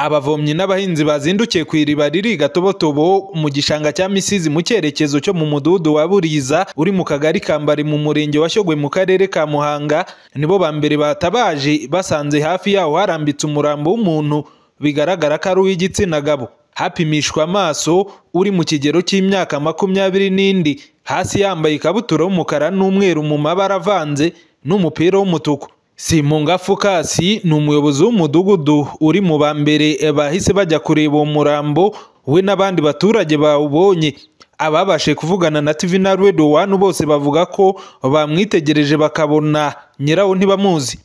Abavomyi n'abahinzi bazindukiye ku iriba riri i Gatobotobo mu gishanga cya Misizi mu cyerekezo cyo mu mudugudu wa Buriza uri mu kagari ka Mbari mu murenge wa Shyogwe mu karere ka Muhanga, nibo ba mbere batabaje basanze hafi yaho harambitse umurambo w'umuntu bigaragara ko ari uw'igitsina gabo, hapimishwa amaso uri mu kigero cy'imyaka makumyabiri n'indi, hasi yambaye ikabutura y'umukara n'umweru mu mabara avanze n'umupira w'umutuku. Simunga Phocas ni umuyobozi w'umudugudu uri mu ba mbere bahise bajya kureba uwo murambo, we n'abandi baturage bawubonye. Ababashije kuvugana na TV na Radio One bose bavuga ko bamwitegereje bakabona nyirawo ntibamuzi.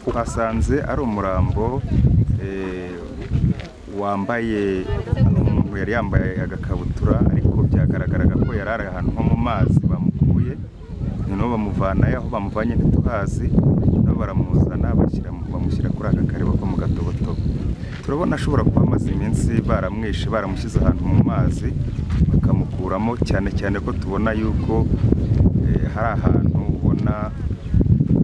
twasanze ari umurambo eh, wambaye umuntu yari yambaye agakabutura ariko byagaragaraga ko yari ari ahantu nko mu mazi bamukuye noneho bamuvanayo aho bamuvanye ntituhazi nabo baramuzana bashyira mu- bamushyira kuri aka kareba ko mu gatobotobo turabona ashobora kuba amaze iminsi baramwishe baramushyize ahantu mu mazi bakamukuramo cyane cyane ko tubona yuko eh, hari ahantu ubona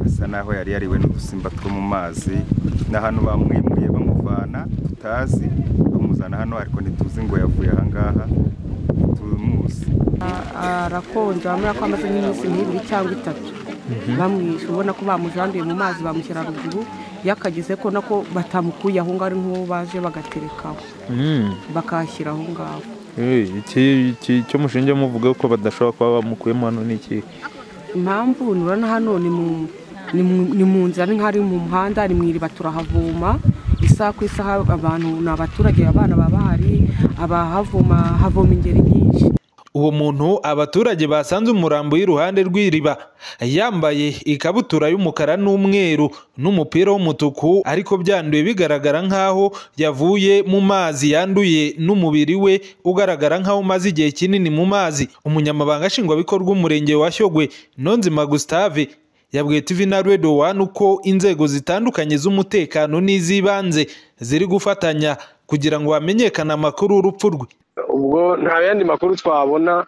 asa n'aho yari yariwe n'udusimba two mu mazi ni ahantu bamwimuye bamuvana tutazi bamuzana hano ariko ntituzi ngo yavuye aha ngaha tumuzi arakonje bamubwira ko amaze nk'iminsi nk'ibiri cyangwa itatu bamwishe ubona ko bamujanduye mu mazi bamushyira ruguru iyo akageze ko nako batamukuye aho ngaho ari nk'uwo baje bagaterekaho bakahashyira aho ngaho iki cyo mushinge muvuga ko badashobora kuba bamukuyemo hano ni iki impamvu nurana hano ni mu ni mu- ni mu nzira ni nk'ari mu muhanda ni mu iriba turahavoma isaha ku isaha abantu ni abaturage abana baba bahari abahavoma havoma ingeri nyinshi Uwo muntu abaturage basanze umurambo y'iruhande rw'iriba, yambaye ikabutura y'umukara n'umweru n'umupira w'umutuku ariko byanduye bigaragara nk'aho yavuye mu mazi yanduye n'umubiri we ugaragara nk'aho umaze igihe kinini mu mazi. Umunyamabanga Nshingwabikorwa Umurenge wa Shyogwe Nonzima Gustave yabwiye TV na Radio One uko inzego zitandukanye z'umutekano n'iz'ibanze ziri gufatanya kugira ngo hamenyekane amakuru y'urupfu rwe. ubwo nta yandi makuru twabona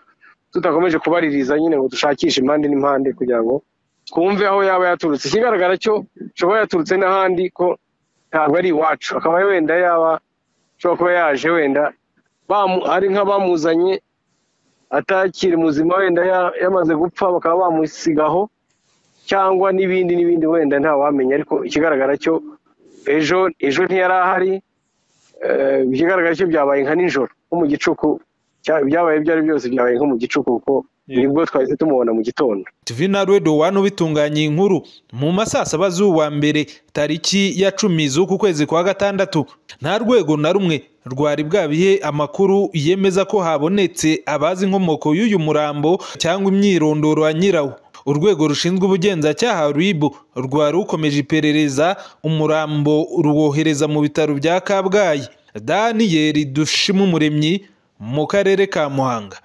tudakomeje kubaririza nyine ngo dushakishe impande n'impande kugira ngo twumve aho yaba yaturutse ikigaragara cyo ashobora yaturutse n'ahandi ko ntabwo ari iwacu akaba wenda yaba ashobora kuba yaje wenda bamu- ari nk'abamuzanye atakiri muzima wenda ya- yamaze gupfa bakaba bamusigaho cyangwa n'ibindi n'ibindi wenda ntawamenya ariko ikigaragara cyo ejo ejo ntiyari ahari Eh, ikigaragara cyo byabaye nka nijoro nko mu gicuku cya- byabaye ibyo ari byo byose byabaye nko mu gicuku kuko nibwo twahise tumubona mu gitondo TV na Radio One ubitunganya inkuru mu masaa saba z'uwa mbere tariki ya cumi z'uku kwezi kwa gatandatu nta rwego na rumwe rwari bwabihe amakuru yemeza ko habonetse abazi inkomoko y'uyu murambo cyangwa imyirondoro ya nyirawo urwego rushinzwe ubugenzacyaha ribu rwari rukomeje iperereza umurambo ruwohereza mu bitaro bya kabgayi daniyeli dushima umuremyi mu karere ka muhanga